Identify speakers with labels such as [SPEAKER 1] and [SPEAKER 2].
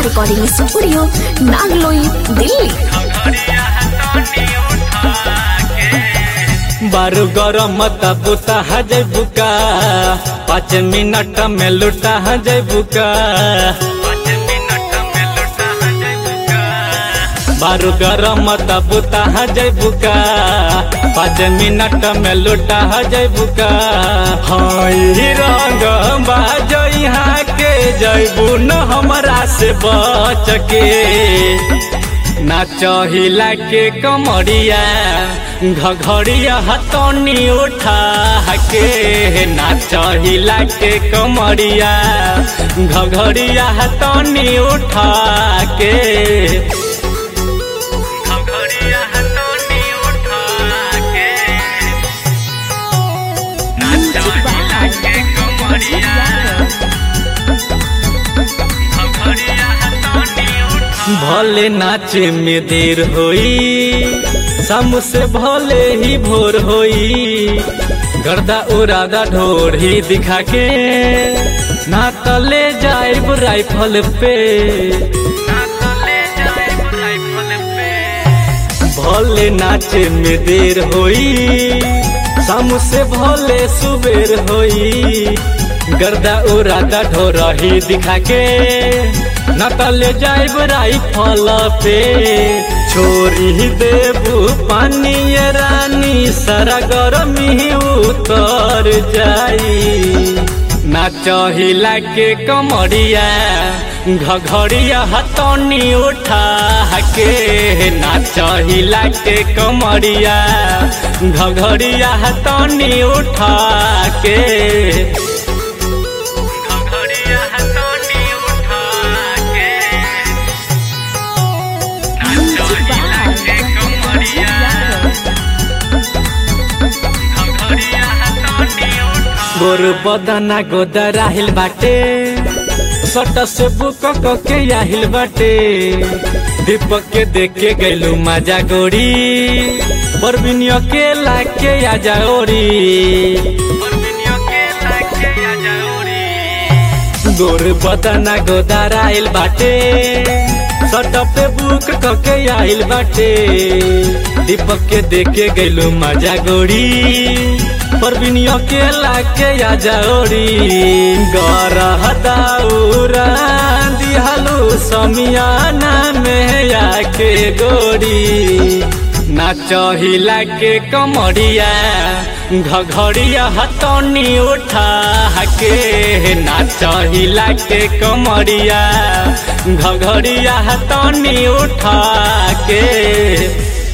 [SPEAKER 1] recording studio Nangloi Delhi
[SPEAKER 2] बारू गरम मत बुता जय बुका पाँच मिनट में लुटा जय बुका बारू गरम मत बुता जय बुका पाँच मिनट में लुटा जय बुका हई रंग बाजो यहाँ के जैबू न हमरा से बच के नाचहिला के कमरिया घघड़िया हतनी उठा के नाचहिला के कमरिया घघड़िया हतनी उठा के घघड़िया हतनी उठा के नाचहिला के कमरिया भले नाचे में देर होई शाम से भले ही भोर होई गर्दा उरादा ढोर ही दिखा के ना तले जाए राइफल पे भले नाचे में देर होई शाम से भले सुबेर होई गर्दा उरादा ढोर ही दिखा के नकल जाइब राइफल पे छोरी देबू पानी ये रानी सारा गरमी उतर जाई नाचहिला के कमरिया घघड़िया हतनी उठा के नाचहिला के कमरिया घघड़िया हतनी उठा के गोर बदना गोदराहिल बाटे सट से बुक के आहिल बाटे दीपक के देख के गैलू मजा गोरी परबिनियो के लाके आजा ओरी गोर बदना गोदराइल बाटे सट पे बुक के आहिल बाटे दीपक के देख के गैलू मजा गोरी परबिनियो के लाके या जौरी गरह दाउरा दिहलू समियाना में आके गोरी नाचहिला के कमरिया घघड़िया हतनी उठा के नाचहिला के कमरिया घघड़िया हतनी उठा के